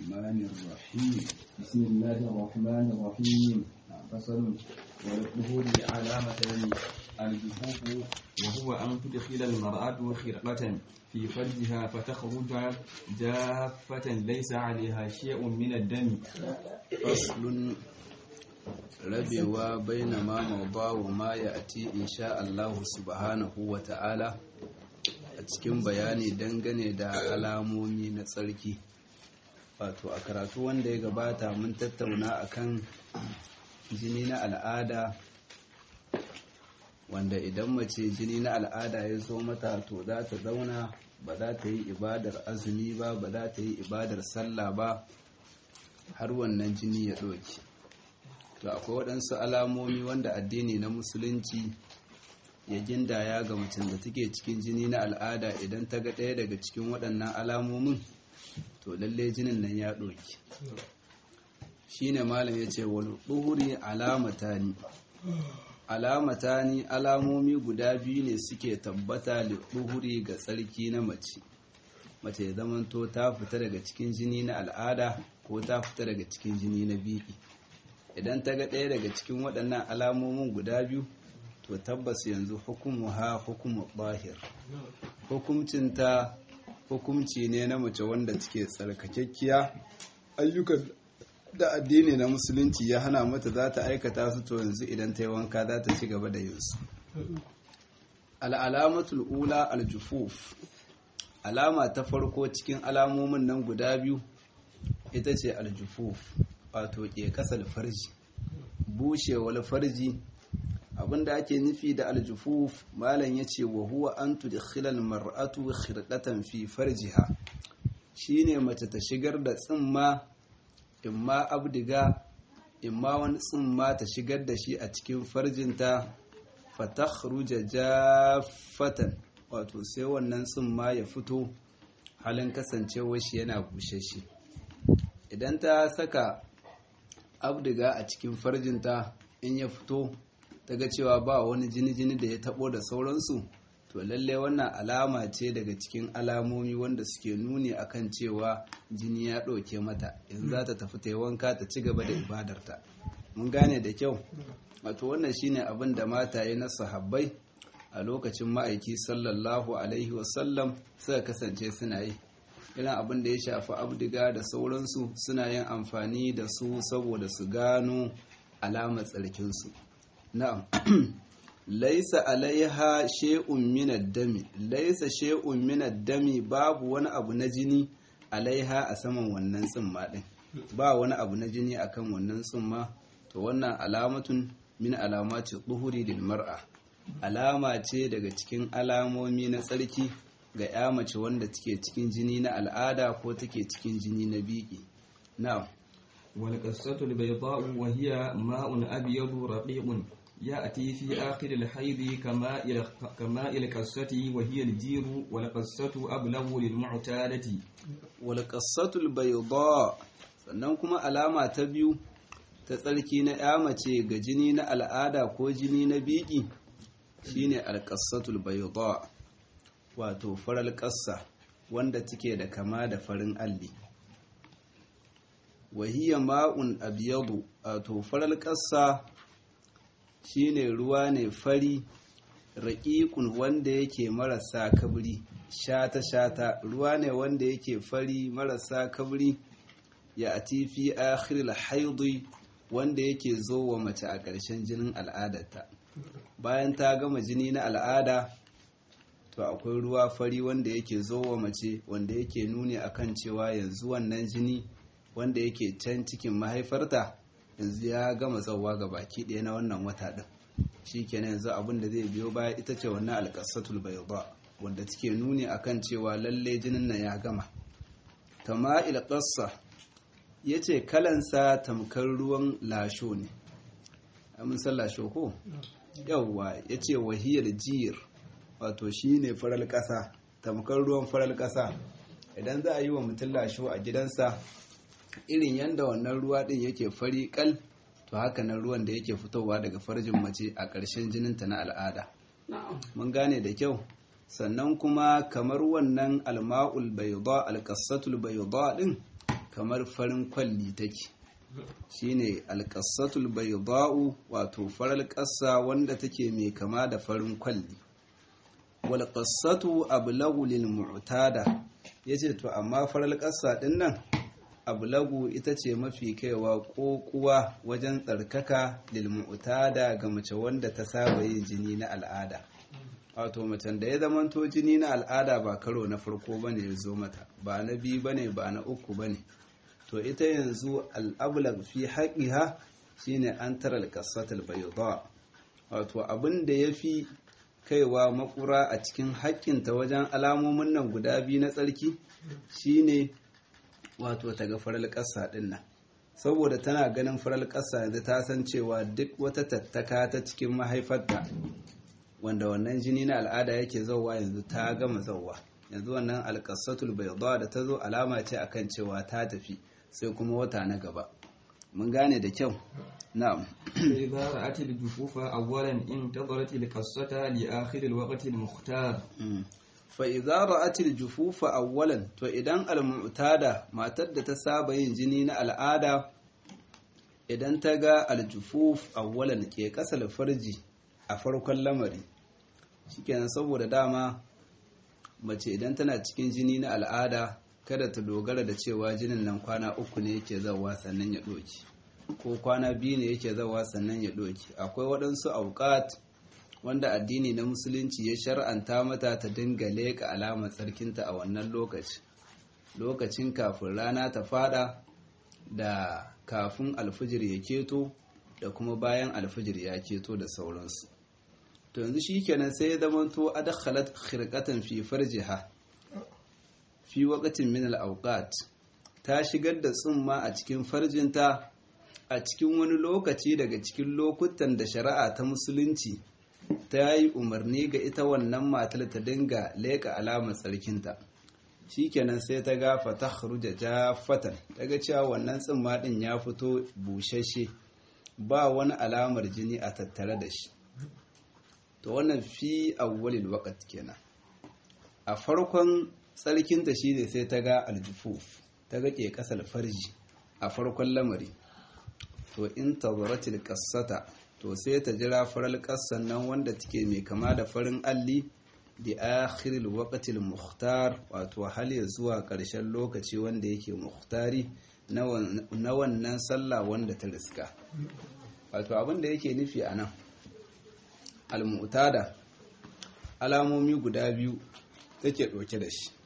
الرحمن الرحيم بسم الله الرحمن الرحيم فصل وللظهور علامتان الجفوف وهو أن تدخل المرأة خرقة في فرجها فتخرج جافة ليس عليها شيء من الدم فصل rabewa baina ma mauda wa ma ya ati insha Allah subhanahu wa ta'ala a cikin bayani dangane da alamomi na tsarki wato a karatu wanda ya gabata mun tattauna akan jini na al'ada wanda idan mace jini na al'ada ya zo mata to za ta zauna ba za ta yi ibadar azumi ba ba za ta yi ibadar sallah ba har wannan jini ya ɗauki to akwai waɗansu alamomi wanda addini na musulunci ya gindaya ga mutum da take cikin jini na al'ada idan ta ga ɗaya daga cikin waɗannan alamomin to lalle jinin nan ya ɗoki shi ne malam ya ce wani ɗuhuri alamata ni alamata ni alamomi guda biyu ne suke tabbata da ɗuhuri ga tsarki na mace mace ya zamanto ta fita daga cikin jini na al'ada ko ta fita daga cikin jini na biki idan ta ga ɗaya daga cikin waɗannan alamomin guda biyu to tabbas yanzu hukumu ha hukumu ɓahir hukumcinta hukumci ne na mace wanda take tsarkakekkiya ayyukan da addini na musulunci ya hana mata za ta aikata su to yanzu idan ta yi wanka za ta ci gaba da yin su al'alamatul ula aljufuf alama ta farko cikin alamomin nan guda biyu ita ce aljufuf wato ke kasar farji bushewar farji abinda ake nufi da aljufuf malam ya ce wa huwa an tudkhilal mar'atu khirqatan fi farjiha shine mace ta shigar da tsimma imma abdiga imma wani tsimma ta shigar da shi a cikin farjinta fatakhruja jaffatan wato sai wannan tsimma ya fito halin kasancewar shi yana bushe shi idan ta saka abdiga a cikin farjinta in ya fito ta ga cewa ba wani jini-jini da ya tabo da sauransu to lalle wannan alama ce daga cikin alamomi wanda suke nuni akan cewa jini ya ɗauke mata in za ta tafi ta yi wanka ta ci gaba da ibadarta mun gane da kyau wato wannan shine abin da mataye na sahabbai a lokacin ma'aiki sallallahu alaihi wasallam suka kasance suna yi irin abin da ya shafi abdiga da sauransu suna yin amfani da su saboda su gano alamar tsarkinsu na'am laisa alaiha shay'un min ad-dami laisa shay'un min ad-dami babu wani abu na jini alaiha a saman wannan tsimma din ba wani abu na jini akan wannan tsimma to wannan alamatun min alamati dhuhuri lil mar'a alama ce daga cikin alamomi na tsarki ga ya mace wanda take cikin jini na al'ada ko take cikin jini na biki na'am wal qassatul bayda'u wa hiya ma'un abyadu raqiqun يأتي في آخر الحيض كما إلى كما إلى القصة وهي الجير والقصة أبلغ للمعتادة والقصة البيضاء sannan kuma alama ta biyu ta tsarki na ya mace ga jini na al'ada ko jini na biki shine alƙassatul bayda wato farar ƙassa wanda take da kama da farin alli wahiyya ma'un abyadu wato farar ƙassa shine ruwa ne fari raƙiƙun wanda yake marasa kabri shata-shata ruwa ne wanda yake fari marasa kabri ya ati fi akhiril haidi wanda yake zo wa mace a ƙarshen jinin al'adarta bayan ta gama jini na al'ada to akwai ruwa fari wanda yake zo wa mace wanda yake nuni akan cewa yanzu wannan jini wanda yake can cikin mahaifarta yanzu ya gama zauwa ga baki ɗaya na wannan wata ɗin shi kenan yanzu abin da zai biyo baya ita ce wannan alƙasatul bayda wanda take nuni akan cewa lalle jinin nan ya gama tama'il qassa yace kalansa tamkar ruwan lasho ne amin san lasho ko yawwa yace wahiyar jir wato shine faral ƙasa tamkar ruwan faral ƙasa idan za a yi wa mutum lasho a gidansa irin yadda wannan ruwa din yake fari kal to haka nan ruwan da yake fitowa daga farjin mace a ƙarshen jininta na al'ada mun gane da kyau sannan kuma kamar wannan alma'ul bayda alqassatul bayda din kamar farin kwalli take shine alƙassatul bayda'u wato farar ƙasa wanda take mai kama da farin kwalli wal qassatu ablagu lil mu'tada yace to amma farar ƙasa din nan ablagu ita ce mafi kaiwa kokuwa wajen tsarkaka lil mu'tada ga mace wanda ta saba yin jini na al'ada wato macen da ya zamanto jini na al'ada ba karo na farko bane ya zo mata ba na biyu bane ba na uku bane to ita yanzu al'ablag fi haƙiha shine an tara alƙasatul bayda wato abin da ya fi kaiwa makura a cikin haƙƙinta wajen alamomin nan guda biyu na tsarki shine wato ta ga farar ƙasa ɗin nan saboda tana ganin farar ƙasa yanzu ta san cewa duk wata tattaka ta cikin mahaifarta wanda wannan jini na al'ada yake zauwa yanzu ta gama zauwa yanzu wannan alƙasatul bayda da ta zo alama ce akan cewa ta tafi sai kuma wata na gaba mun gane da kyau na'am إذا رأت الجفوف أولا انتظرت القصة لآخر الوقت المختار fa idza ra'at al-jufufa awwalan to idan al-mu'tada matar da ta saba yin jini na al'ada idan ta ga al-jufuf awwalan ke kasal farji a farkon lamari shikenan saboda dama mace idan tana cikin jini na al'ada kada ta dogara da cewa jinin nan kwana uku ne yake zawa sannan ya doki ko kwana biyu ne yake zawa sannan ya doki akwai waɗansu auqat wanda addini na musulunci ya shar'anta mata ta dinga leƙa alamar tsarkinta a wannan lokaci lokacin kafin rana ta fada da kafin alfijir ya keto da kuma bayan alfijir ya keto da sauransu to yanzu shikenan sai ya zamanto adkhalat khirqatan fi farjiha fi waqtin min al-awqat ta shigar da tsumma a cikin farjinta a cikin wani lokaci daga cikin lokutan da shari'a ta musulunci ta yi umarni ga ita wannan matar ta dinga leƙa alamar tsarkinta shikenan sai ta ga fata da jafatan daga cewa wannan tsimma din ya fito bushashe ba wani alamar jini a tattare da shi to wannan fi awwalil waqt kenan a farkon tsarkinta shine sai ta ga aljufuf ta ga ke kasar farji a farkon lamari to in tazaratil qassata to sai ta jira farar ƙasan nan wanda take mai kama da farin alli da akhiril waqtil muhtar wato hal ya zuwa ƙarshen lokaci wanda yake muhtari na wannan sallah wanda ta riska wato abin da yake nufi a nan almu'tada alamomi guda biyu take ɗauke da shi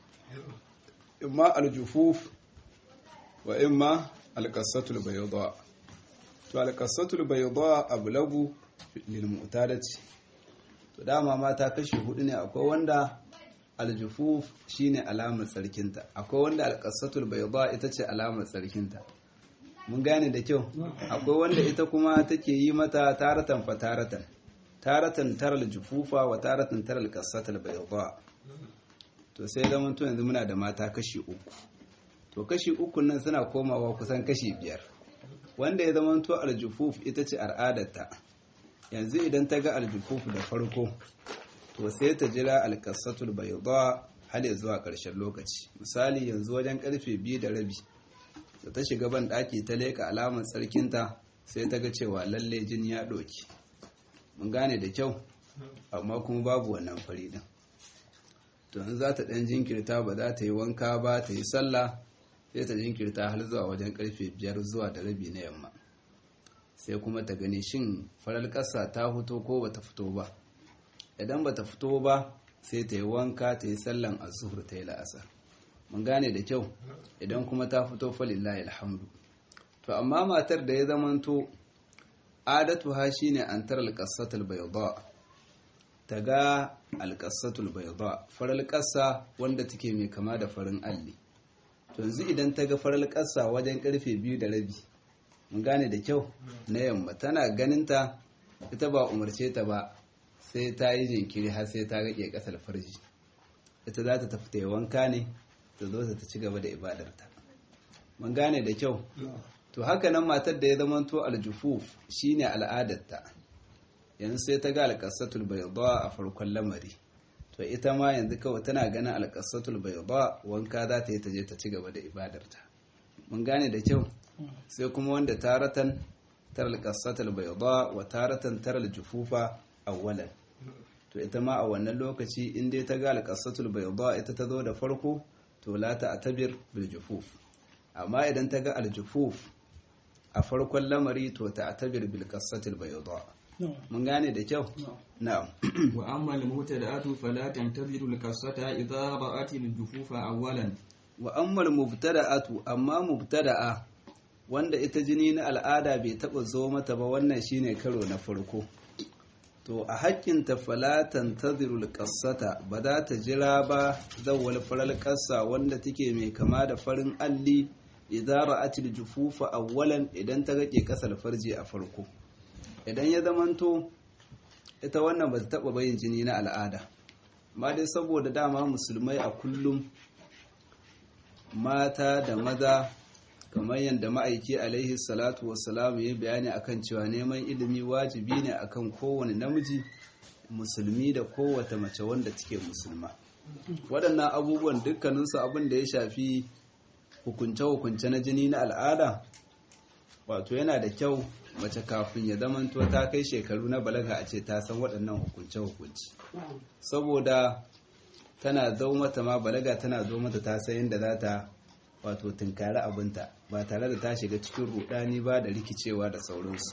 imma aljufuf wa imma alƙasatul bayadwa to alƙasatul bayadwa ablagu lil mu'tadati to dama mata kashi hudu ne akwai wanda aljufuf shine alamar tsarkinta akwai wanda alƙasatul bayadwa ita ce alamar tsarkinta mun gane da kyau akwai wanda ita kuma take yi mata taratan fa taratan taratan taral jufufa wa taratan taral qasatul bayadwa to sai zaman to yanzu muna da mata kashi uku to kashi uku nan suna komawa kusan kashi biyar wanda ya zama to aljufuf ita ce al'adarta yanzu idan ta ga aljufuf da farko to sai ta jira alkasatul bayda har ya zuwa ƙarshen lokaci misali yanzu wajen karfe biyu da rabi da ta shiga ban ɗaki ta leka alamar tsarkinta sai ta ga cewa lalle jini ya ɗoki mun gane da kyau amma kuma babu wannan fari din to in za ta ɗan jinkirta ba za ta yi wanka ba ta yi sallah sai ta jinkirta har zuwa wajen karfe biyar zuwa da rabi na yamma sai kuma ta gani shin farar ƙasa ta fito ko ba ta fito ba idan ba ta fito ba sai ta yi wanka ta yi sallan azuhur ta yi la'asar mun gane da kyau idan kuma ta fito falillahi alhamdu to amma matar da ya zamanto adatu ha shine an tara alqasatul bayda ta ga alqasatul bayda farar ƙasa wanda take mai kama da farin alli to yanzu idan ta ga farar ƙasa wajen karfe biyu da rabi mun gane da kyau na yamma tana ganinta ita ba umarce ta ba sai ta yi jinkiri har sai ta rage ƙasar farji ita za ta tafi ta yi wanka ne ta zo ta ci gaba da ibadarta mun gane da kyau to haka nan matar da ya zamanto aljufuf shine al'adarta yanzu sai ta ga alƙasatul bayda a farkon lamari to ita ma yanzu kawai tana ganin alƙasatul bayda wanka za ta yi ta je ta ci gaba da ibadarta mun gane da kyau sai kuma wanda taratan taral qassatal bayda wa taratan taral jufufa awwalan to ita ma a wannan lokaci in dai ta ga alqassatul bayda ita ta zo da farko to la ta atabir bil jufuf amma idan ta ga aljufuf a farkon lamari to ta atabir bil qassatil bayda mun gane da kyau na'am wa amma al mubtada'atu fala tantaziru al qasata idha ra'at al jufufa awwalan wa amma al mubtada'atu amma mubtada'a wanda ita jini na al'ada bai taba zo mata ba wannan shine karo na farko to a haƙƙin ta fala tantaziru al qasata ba za ta jira ba zawwal faral qassa wanda take mai kama da farin alli idza ra'at al jufufa awwalan idan ta ga ke kasal farji a farko idan ya zamanto ita wannan ba ta taɓa bayin jini na al'ada ma dai saboda dama musulmai a kullum mata da maza kamar yadda ma'aiki alaihi salatu wassalamu ya bayani akan cewa neman ilimi wajibi ne akan kowane namiji musulmi da kowace mace wanda take musulma waɗannan abubuwan dukkaninsu abin da ya shafi hukunce-hukunce na jini na al'ada wato yana da kyau mace kafin ya zamanto ta kai shekaru na balaga a ce ta san waɗannan hukunce-hukunci saboda tana zo mata ma balaga tana zo mata ta san yadda za ta wato tunkari abinta ba tare da ta shiga cikin rudani ba da rikicewa da sauransu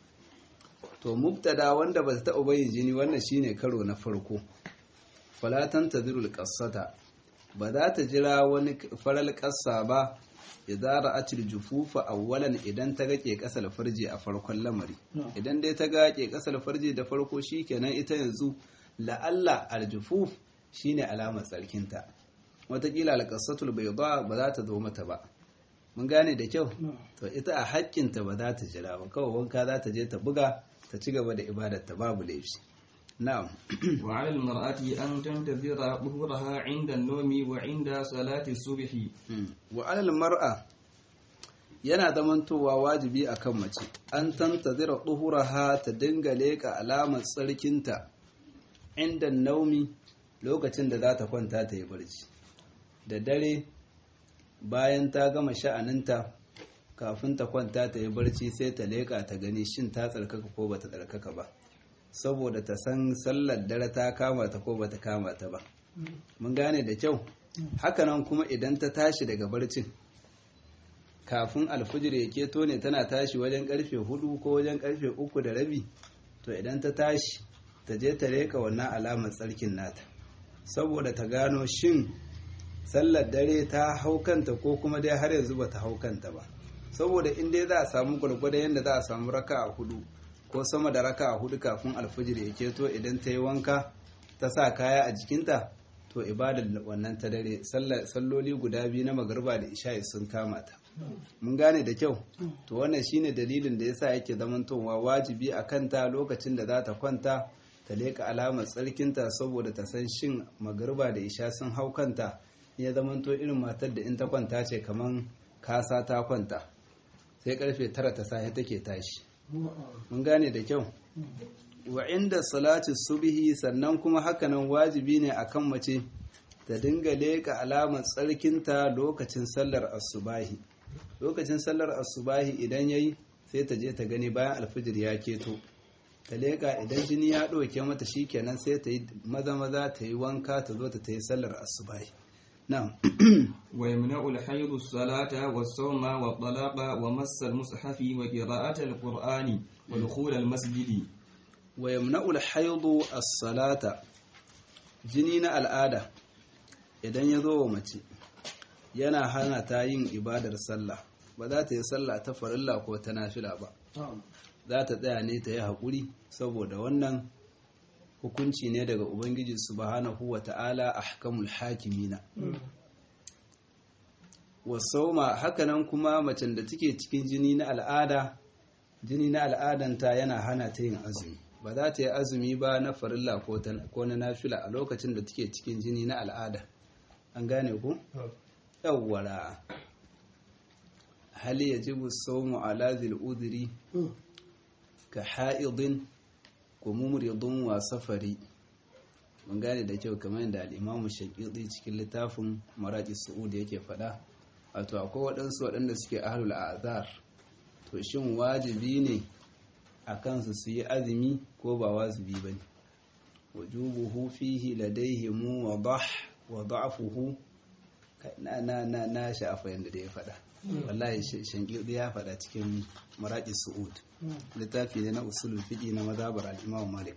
to mubtada wanda ba ta taɓa bayin jini wannan shine karo na farko falatan tazirul qassata ba za ta jira wani faral ƙasa ba idza ra'atil jufufa awwalan idan ta ga ke kasal farji a farkon lamari idan dai ta ga ke kasal farji da farko shikenan ita yanzu la'alla aljufuf shine alamar tsarkinta watakila alqasatul bayda ba za ta zo mata ba mun gane da kyau to ita a haƙƙinta ba za ta jira ba kawai wanka za ta je ta buga ta ci gaba da ibadar ta babu laifi na'am wa 'ala al-mar'ati an tantazira dhuhraha 'inda an-nawmi wa 'inda salati subhi wa 'ala al-mar'a yana zamantowa wajibi akan mace an tantazira dhuhraha ta dinga leka alamar tsarkinta inda naumi lokacin da za ta kwanta ta yi barci da dare bayan ta gama sha'aninta kafin ta kwanta ta yi barci sai ta leka ta gani shin ta tsarkaka ko bata tsarkaka ba saboda ta san sallar dare ta kama ta ko bata kama ta ba mun gane da kyau hakanan kuma idan ta tashi daga barcin kafin alfijir ya keto ne tana tashi wajen karfe hudu ko wajen karfe uku da rabi to idan ta tashi ta je ta reka wannan alamar tsarkin nata saboda ta gano shin sallar dare ta hau kanta ko kuma dai har yanzu bata hau kanta ba saboda in dai za a samu gwargwadon yadda za a samu raka a hudu ko sama da raka a hudu kafin alfijir ya keto idan ta yi wanka ta sa kaya a jikinta to ibadar wannan ta dare salloli guda biyu na magarba da isha'i sun kama ta mun gane da kyau to wannan shine dalilin da yasa yake zamantowa wajibi a kanta lokacin da za ta kwanta ta leka alamar tsarkinta saboda ta san shin magarba da isha sun hau kanta ya zamanto irin matar da in ta kwanta ce kaman kasa ta kwanta sai karfe tara ta safe take tashi mun gane da kyau wa inda salati subhi sannan kuma hakanan wajibi ne akan mace ta dinga leka alamar tsarkinta lokacin sallar asubahi lokacin sallar asubahi idan yayi sai ta je ta gani bayan alfijir ya keto ta leka idan jini ya ɗauke mata shikenan sai ta yi maza maza ta yi wanka ta zo ta yi sallar asubahi na'am ويمنع الحيض الصلاة والصوم والطلاق ومس المصحف وقراءة القرآن ودخول المسجد ويمنع الحيض الصلاة jini na al'ada idan ya zo wa mace yana hana ta yin ibadar sallah ba za ta yi sallah ta farilla ko ta nafila ba za ta tsaya ne ta yi haƙuri saboda wannan hukunci ne daga ubangiji subhanahu wa ta'ala ahkamul hakimina wasauma hakanan kuma macen da take cikin jini na al'ada jini na al'adanta yana hana ta yin azumi ba za ta yi azumi ba na farilla ko na nafila a lokacin da take cikin jini na al'ada an gane ku yawwara hali yajibu sawmu ala zil udri ka ha'idin ko mumridun wa safari mun gane da kyau kamar yadda al-imamu shaqiqi cikin littafin maraqi su'ud yake faɗa wato akwai waɗansu waɗanda suke ahlul azar to shin wajibi ne a kansu su yi azumi ko ba wajibi ba ne wajubuhu fihi ladaihimu wa dah wa da'afuhu na na na na shafa yanda da ya faɗa wallahi shankirdi ya faɗa cikin maraƙi su'ud littafi ne na usulul fiqi na mazhabar al-imam malik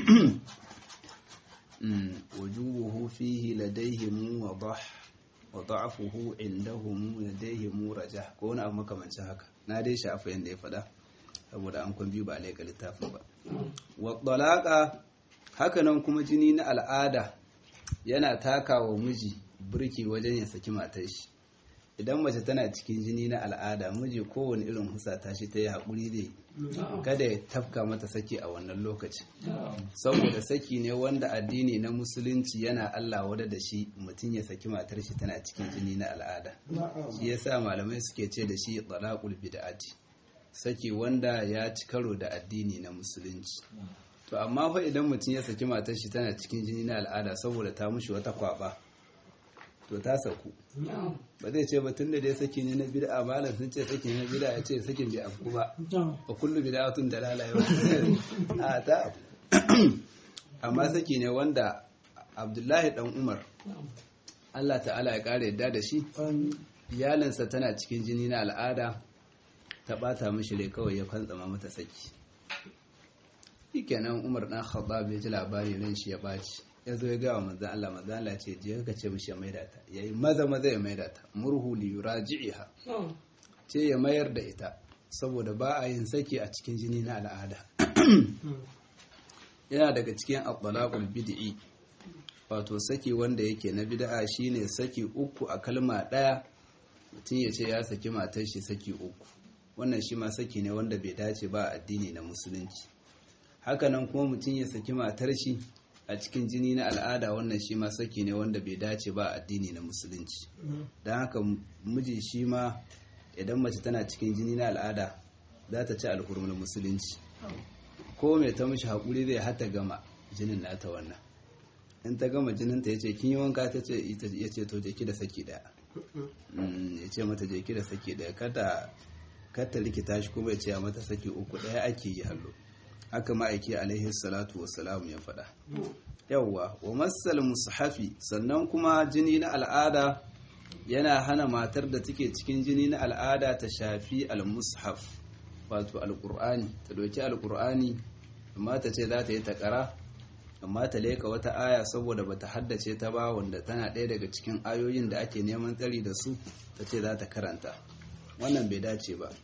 wujubuhu fihi ladayhim wa dah wa da'afuhu indahum ladayhim rajah ko wani abu makamancin haka na dai shafa yanda ya faɗa saboda an kun biyu ba alaika littafin ba wa talaqa haka nan kuma jini na al'ada yana takawa miji burki wajen ya saki matar shi idan mace tana cikin jini na al'ada miji kowane irin husata shi ta yi haƙuri dai kada ya tafka mata saki a wannan lokaci saboda saki ne wanda addini na musulunci yana Allah wada da shi mutum ya saki matar shi tana cikin jini na al'ada shi yasa malamai suke ce da shi talaqul bid'ati saki wanda ya ci karo da addini na musulunci to amma fa idan mutum ya saki matar shi tana cikin jini na al'ada saboda ta mushi wata kwaba to ta saku ba zai ce batun da dai saki ne na bid'a malam sun ce saki ne na bid'a ya ce sakin bai afku ba ba kullu bid'atun dalala yau a ta amma saki ne wanda Abdullahi dan Umar Allah ta'ala ya kare yadda da shi iyalinsa tana cikin jini na al'ada ta bata mishi rai kawai ya kwantsama mata saki shikenan Umar dan Khattab ya ji labari ran shi ya baci ya zo ya gawa manzan Allah manzan Allah ce je ka ce mishi ya maida ta yayi maza maza ya maida ta murhu li yuraji'iha ce ya mayar da ita saboda ba a yin saki a cikin jini na al'ada yana daga cikin at-talaqul bid'i wato saki wanda yake na bid'a shine saki uku a kalma daya mutum ya ce ya saki matar shi saki uku wannan shi ma saki ne wanda bai dace ba addini na musulunci hakanan kuma mutum ya saki matar shi a cikin jini na al'ada wannan shi ma saki ne wanda bai dace ba addini na musulunci don haka miji shi ma idan mace tana cikin jini na al'ada za ta ci alhurmar musulunci ko mai ta mishi haƙuri zai hata gama jinin nata wannan in ta gama jininta ya ce kin yi wanka ta ce ya ce to jeki da saki daya ya ce mata jeki da saki daya kada kata rikita shi kuma ya ce mata saki uku daya ake yi hallo haka ma'aiki alaihi salatu wassalamu ya faɗa yawwa wa masal mushafi sannan kuma jini na al'ada yana hana matar da take cikin jini na al'ada ta shafi al-mushaf wato al-qur'ani ta doki al-qur'ani amma ta ce za ta yi takara amma ta leka wata aya saboda bata haddace ta ba wanda tana ɗaya daga cikin ayoyin da ake neman tsari da su ta ce za ta karanta wannan bai dace ba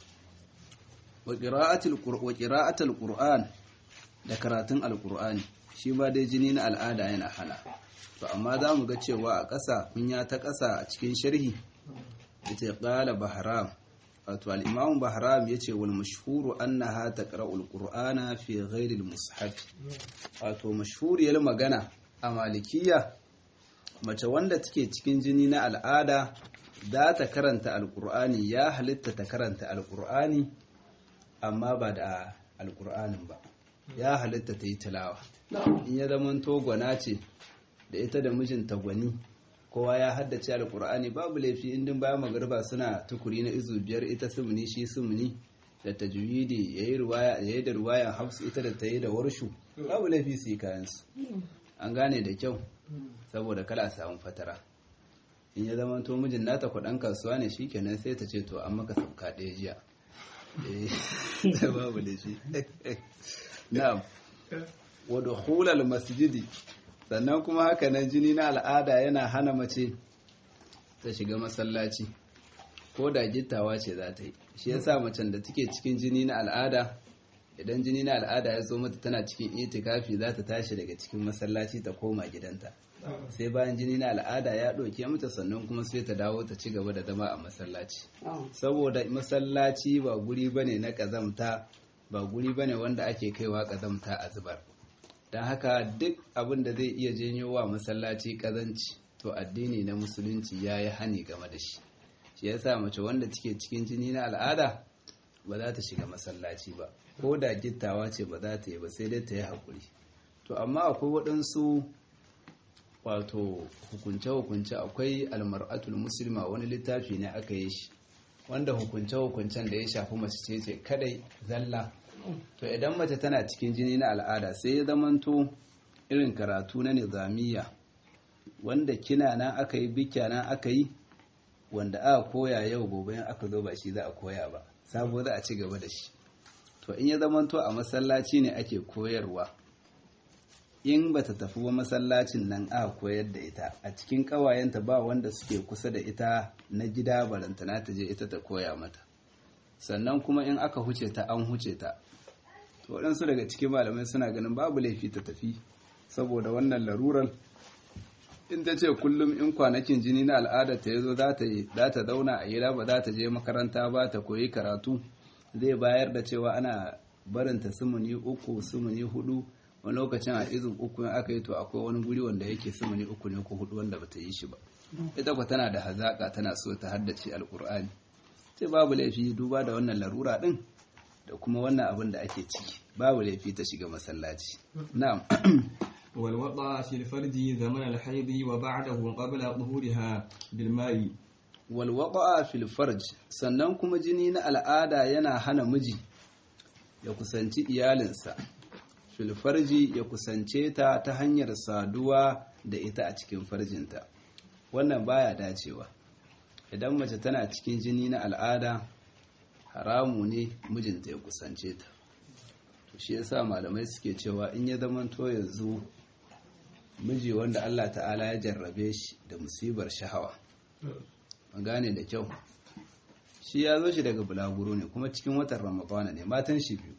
wa ƙira'atul ƙur'an da karatun alƙur'ani shi ba dai jini na al'ada yana hana to amma za mu ga cewa a ƙasa kunya ta ƙasa a cikin sharhi ya ce ƙala bahram wato al'imamun bahram ya ce wal mashhuru annaha taqra'ul qur'ana fi ghairi al-mushaf wato mashhuriyar magana a malikiya mace wanda take cikin jini na al'ada za ta karanta alƙur'ani ya halitta ta karanta alƙur'ani amma ba da alkur'anin ba ya halitta ta yi tilawa in ya zama togona ce da ita da mijinta gwani kowa ya haddace alkur'ani babu laifi indin bayan magarba suna tukuri na izu biyar ita sumuni shi sumuni da tajwidi ya yi da ruwayan hafsu ita da ta yi da warshu babu laifi su yi kayansu an gane da kyau saboda kala samun fatara in ya zama to mijin nata kwaɗan kasuwa ne shi kenan sai ta ce to an maka sauka ɗaya jiya babu da shi na'am wa dukhulal masjidi sannan kuma haka nan jini na al'ada yana hana mace ta shiga masallaci ko da gittawa ce za ta yi shi yasa macen da take cikin jini na al'ada idan jini na al'ada ya zo mata tana cikin itikafi za ta tashi daga cikin masallaci ta koma gidanta sai bayan jini na al'ada ya ɗauke mata sannan kuma sai ta dawo ta ci gaba da zama a masallaci saboda masallaci ba guri bane na ƙazamta ba guri bane wanda ake kaiwa ƙazamta a zubar don haka duk abin da zai iya janyo wa masallaci ƙazanci to addini na musulunci ya yi hani game da shi shi yasa mace wanda take cikin jini na al'ada ba za ta shiga masallaci ba ko da gittawa ce ba za ta yi ba sai dai ta yi haƙuri to amma akwai waɗansu wato hukunce-hukunce akwai almar'atul muslima wani littafi ne aka yi shi wanda hukunce-hukuncen da ya shafi mace ce ce kadai zalla to idan mace tana cikin jini na al'ada sai ya zamanto irin karatu na nizamiya wanda kina nan aka yi bikya nan aka yi wanda aka koya yau gobe aka zo ba shi za a koya ba sabo za a ci gaba da shi to in ya zamanto a masallaci ne ake koyarwa in bata tafi ba masallacin nan aka koyar da ita a cikin kawayenta ba wanda suke kusa da ita na gida barantana ta je ita ta koya mata sannan kuma in aka huce ta an huce ta to waɗansu daga cikin malamai suna ganin babu laifi ta tafi saboda wannan larurar in ta ce kullum in kwanakin jini na al'adar ta yazo za ta zauna a gida ba za ta je makaranta ba ta koyi karatu zai bayar da cewa ana barinta sumuni uku sumuni hudu wani lokacin a izin uku in aka yi to akwai wani guri wanda yake sumuni uku ne ko hudu wanda bata yi shi ba ita kwa tana da hazaka tana so ta haddace alkur'ani sai babu laifi duba da wannan larura din da kuma wannan abin da ake ciki babu laifi ta shiga masallaci na'am والوضع في الفرج زمن الحيض وبعده قبل ظهورها بالماء walwaƙa fil farj sannan kuma jini na al'ada yana hana miji ya kusanci iyalinsa fil farji ya kusance ta ta hanyar saduwa da ita a cikin farjinta wannan baya dacewa idan mace tana cikin jini na al'ada haramu ne mijinta ya kusance ta to shi yasa malamai suke cewa in ya zamanto yanzu miji wanda Allah ta'ala ya jarrabe shi da musibar shahawa gane da kyau shi ya zo shi daga bulaguro ne kuma cikin watan ramadana ne matan shi biyu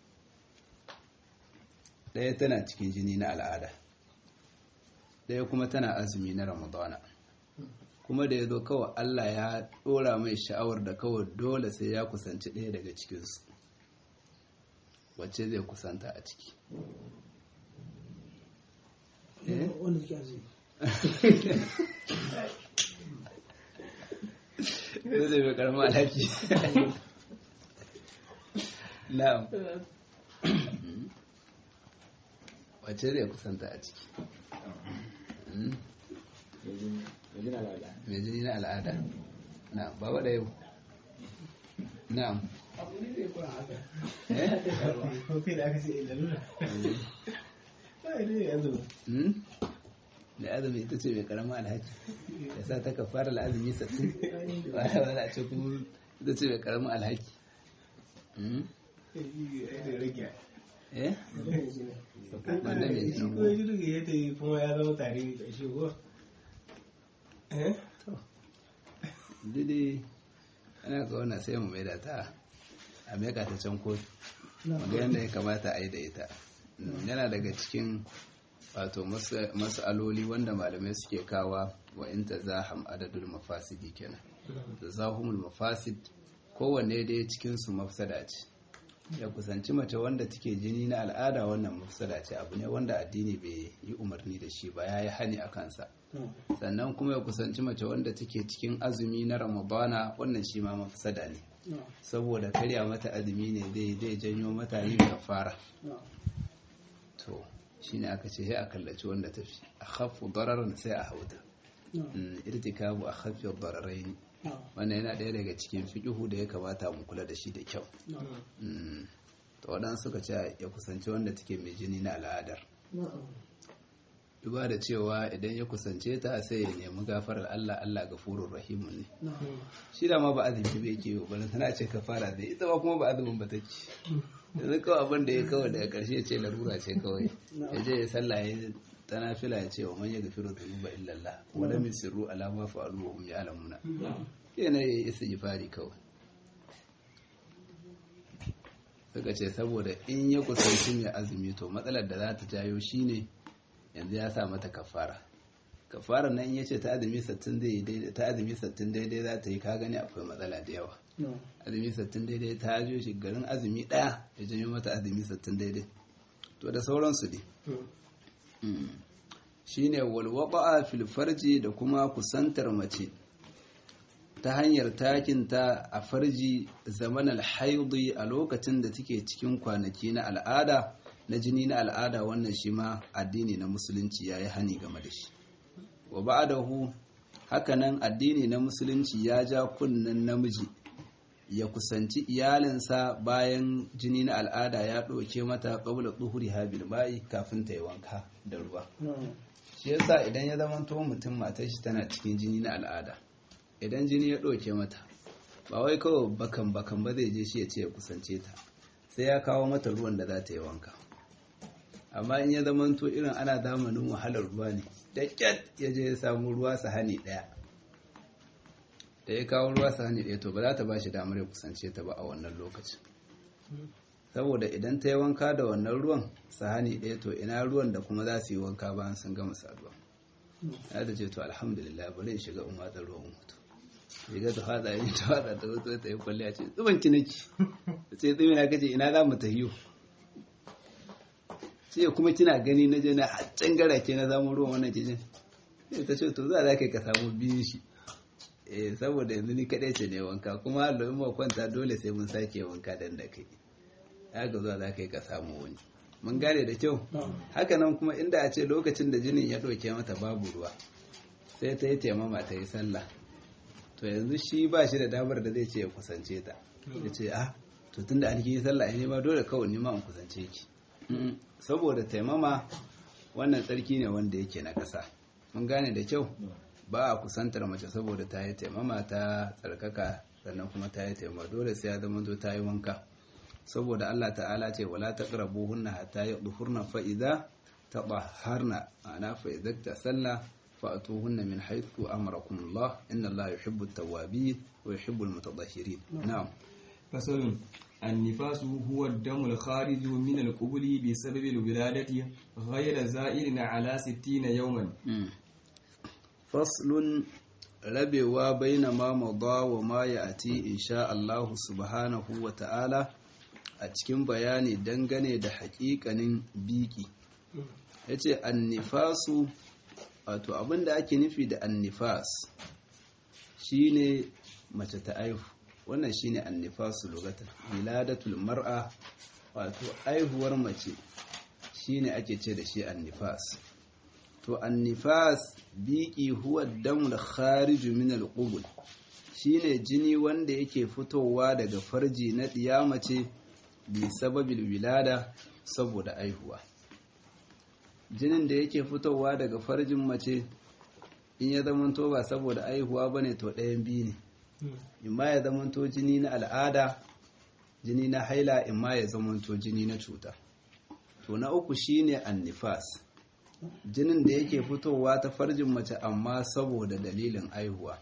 ɗaya tana cikin jini na al'ada ɗaya kuma tana azumi na ramadana kuma da ya zo kawai allah ya ɗora mai sha'awar da kawai dole sai ya kusanci ɗaya daga cikinsu wacce zai kusanta a ciki da zai mai karama alhaki na'am wace zai kusanta a ciki mai jini na al'ada na baba da yau na'am da azumi ita ce mai karama alhaji ya sa ta ka fara la'azumi sattin wani wani a ce kuma ita ce mai karama alhaki eh wanda mai jinin kuma ya zama tare da shi ko dide ana ka wannan sai mu maida ta a meka ta can kotu wanda yadda ya kamata a yi da ita yana daga cikin wato mas'aloli wanda malamai suke kawa wa in tazaham adadul mafasidi kenan tazahumul mafasid kowanne dai cikin su mafsada ce ya kusanci mace wanda take jini na al'ada wannan mafsada ce abu ne wanda addini bai yi umarni da shi ba ya yi hani a kansa sannan kuma ya kusanci mace wanda take cikin azumi na ramadana wannan shi ma mafsada ne saboda karya mata azumi ne zai zai janyo mata yin kafara to shine aka ce sai a kallaci wanda tafi a khaffu dararan sai a hauta irtikabu a khaffi dararain wannan yana ɗaya daga cikin fiƙihu da ya kamata mu kula da shi da kyau to waɗansu suka ce ya kusanci wanda take mai jini na al'adar duba da cewa idan ya kusance ta sai ya nemi gafarar Allah Allah gafurur rahimun ne shi da ma ba azumi bai ke ba tana ce kafara dai ita ba kuma ba azumin ba take yanzu kawai abin da ya kawai daga ƙarshe ce larura ce kawai ya je ya sallah ya ta nafila ya ce wa man yaghfiru dhunuba illa Allah wa lam yusirru ala ma fa'alu wa hum ya'lamuna yana ya isa jifari kawai suka ce saboda in ya kusanci mai azumi to matsalar da za ta jayo shine yanzu ya sa mata kafara kafara nan ya ce ta azumi sattin daidai ta azumi sattin daidai za ta yi ka gani akwai matsala da yawa azumi sattin daidai ta jo shi garin azumi daya ya janyo mata azumi sattin daidai to da sauransu ne shine walwaqa fil farji da kuma kusantar mace ta hanyar takinta a farji zaman alhaidi a lokacin da take cikin kwanaki na al'ada na jini na al'ada wannan shi ma addini na musulunci ya yi hani game da shi wa ba'dahu hakanan addini na musulunci ya ja kunnen namiji ya kusanci iyalinsa bayan jini na al'ada ya ɗauke mata qabla tuhuri habil ba'i kafin ta yi wanka da ruwa shi yasa idan ya zama to mutum matar shi tana cikin jini na al'ada idan jini ya ɗauke mata ba wai kawai bakan bakan ba zai je shi ya ce ya kusance ta sai ya kawo mata ruwan da za ta yi wanka amma in ya zama to irin ana zamanin wahalar ruwa ne da kyat ya je ya samu ruwa sahani ɗaya da ya kawo ruwa sahani ɗaya to ba za ta ba shi damar ya kusance ta ba a wannan lokacin saboda idan ta yi wanka da wannan ruwan sahani ɗaya to ina ruwan da kuma za su yi wanka bayan sun gama saduwa ya ta ce to alhamdulillah bari in shiga in watsa ruwan mutu shiga ta fada yi ta fada ta wato ta yi kwalliya ce tsuban ki nake sai tsumi na kace ina za mu tahiyo ce kuma kina gani na je na haccan gara ke na zamu ruwan wannan kijin sai ta ce to za za ka samu biyun shi eh saboda yanzu ni kadai ce ne wanka kuma hallo in ma kwanta dole sai mun sake wanka dan da kai haka zuwa za ka yi ka samu wani mun gane da kyau haka nan kuma inda a ce lokacin da jinin ya ɗauke mata babu ruwa sai ta yi taimama ta yi sallah to yanzu shi ba shi da damar da zai ce ya kusance ta ya ce ah to tun da alki yi sallah ne ma dole kawai nima in kusance ki saboda taimama wannan tsarki ne wanda yake na ƙasa mun gane da kyau ba a kusantar mace saboda ta yi taimama ta tsarkaka sannan kuma ta yi taimama dole sai ya zama ta yi wanka saboda Allah ta'ala ce wala taqrabuhunna hatta yadhurna fa idza tadahharna ana fa idza tasalla fa atuhunna min haythu amarakum Allah inna Allah yuhibbu at-tawwabin wa yuhibbu al-mutatahhirin na'am فصل النفاس هو الدم الخارج من القبل بسبب الولادة غير زائل على ستين يوما فصل rabewa baina ma mada wa ma ya'ti insha Allah subhanahu wa ta'ala a cikin bayani dangane da haƙiƙanin biki yace annifasu wato abinda ake nufi da annifas shine mace ta aihu wannan shine annifasu lugatan wiladatul mar'a wato aihuwar mace shine ake ce da shi annifas to annifas biki huwa damul khariju min alqubul shine jini wanda yake fitowa daga farji na ɗiya mace bi sababil wilada saboda aihuwa jinin da yake fitowa daga farjin mace in ya zamanto ba saboda aihuwa bane to ɗayan biyu ne imma ya zamanto jini na al'ada jini na haila imma ya zamanto jini na cuta to na uku shine annifas jinin da yake fitowa ta farjin mace amma saboda dalilin aihuwa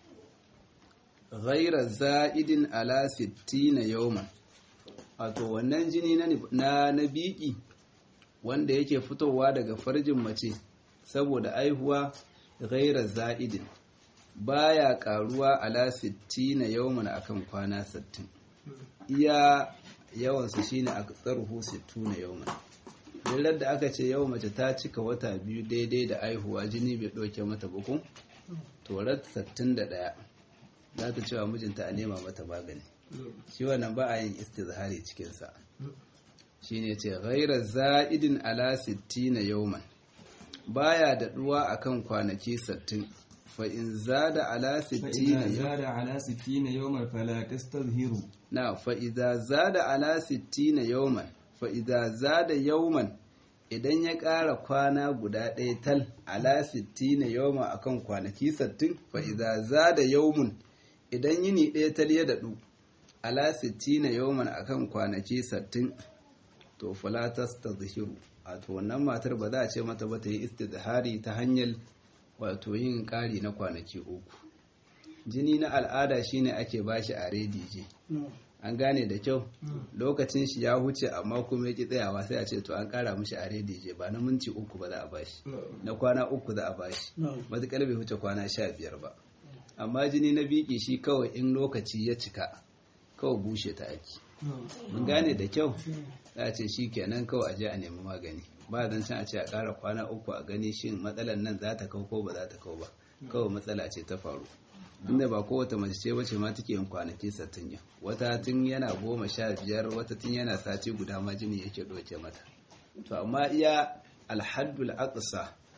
ghaira za'idin ala 60 yawman wato wannan jini na na biki wanda yake fitowa daga farjin mace saboda aihuwa ghaira za'idin baya karuwa ala 60 yawman akan kwana 60 iya yawansu shine aksaruhu 60 yawman dillar da aka ce yau mace ta cika wata biyu daidai da aihuwa jini bai ɗauke mata bukun torat 61 za ta cewa mijinta a nema mata magani shi wannan ba a yin istizhari cikinsa shi ne ce ghaira za'idin ala 60 yauman baya daɗuwa akan kwanaki 60 fa in zada ala 60 زاد على ستين يوما فلا تستظهروا na fa idza zada ala 60 yauman fa'iza za da yauman idan ya ƙara kwana guda ɗaya tal ala sittina yauma a kan kwanaki sattin fa'iza za da yaumun idan yini ɗaya tal ya daɗu ala sittina yauman a kan kwanaki sattin to falatas ta zahiru wato wannan matar ba za a ce mata ba ta yi istizhari ta hanyar wato yin ƙari na kwanaki uku jini na al'ada shine ake bashi a redije an gane da kyau lokacin shi ya huce amma kuma ya ki tsayawa sai a ce to an kara mishi a redije ba na minti uku ba za a bashi na kwana uku za a bashi matuƙar bai huce kwana sha biyar ba amma jini na biki shi kawai in lokaci ya cika kawai bushe ta aiki mun gane da kyau za a ce shi kenan kawai a je a nemi magani ba zan can a ce a ƙara kwana uku a gani shin matsalar nan za ta kau ko ba za ta kau ba kawai matsala ce ta faru inda ba kowace mace ce bace ma take yin kwanaki sattin yau wata tun yana goma sha biyar wata tun yana sati guda ma jini yake ɗauke mata to amma iya alhaddul aqsa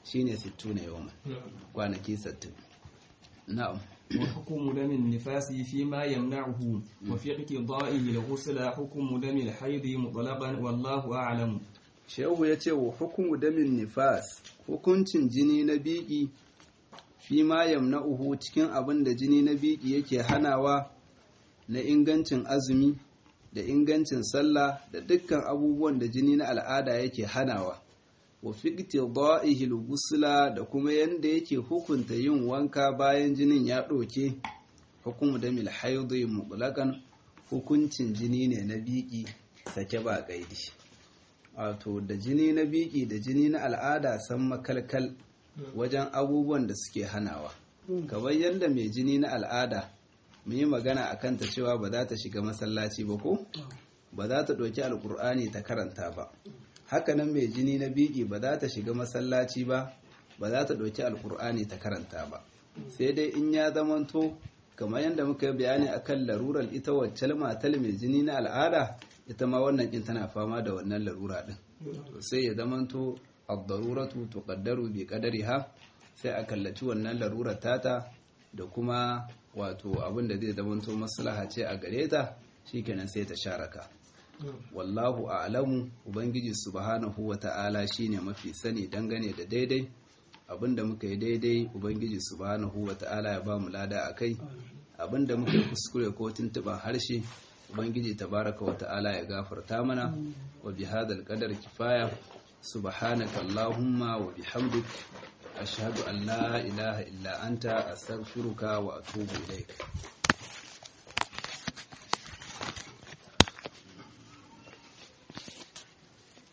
shine 60 yawman kwanaki 60 na'am وحكم دم النفاس فيما يمنعه وفي اقتضائه الغسل حكم دم الحيض مطلقا والله أعلم shehu ya ce wa hukumu damin nifas hukuncin jini na biki fi ma yamna'uhu cikin abin da jini na biki yake hanawa na ingancin azumi da ingancin sallah da dukkan abubuwan da jini na al'ada yake hanawa wa fiqti dha'ihil gusla da kuma yanda yake hukunta yin wanka bayan jinin ya ɗauke hukumu damil haidhi mutlaqan hukuncin jini ne na biki sake ba kaidi wato da jini na biki da jini na al'ada san makalkal wajen abubuwan da suke hanawa kamar yadda mai jini na al'ada mun yi magana a kanta cewa ba za ta shiga masallaci ba ko ba za ta ɗauki alkur'ani ta karanta ba hakanan mai jini na biki ba za ta shiga masallaci ba ba za ta ɗauki alkur'ani ta karanta ba sai dai in ya zamanto kamar yadda muka yi bayani akan larurar ita wacce matal mai jini na al'ada ita ma wannan kin tana fama da wannan larura din sai ya zamanto ad-daruratu tuqaddaru bi qadariha sai a kallaci wannan larurar tata da kuma wato abin da zai zamanto maslaha ce a gare ta shikenan sai ta sharaka wallahu a'lamu ubangiji subhanahu wata'ala shine mafi sani dangane da daidai abinda muka yi daidai ubangiji subhanahu wata'ala ya ba mu lada akai abinda muka yi kuskure ko tuntuban harshe ubangiji tabaraka wata'ala ya gafarta mana wa bihadal qadar kifaya subhanaka allahumma wa bihamdik ashhadu an la ilaha illa anta astaghfiruka wa atubu ilaik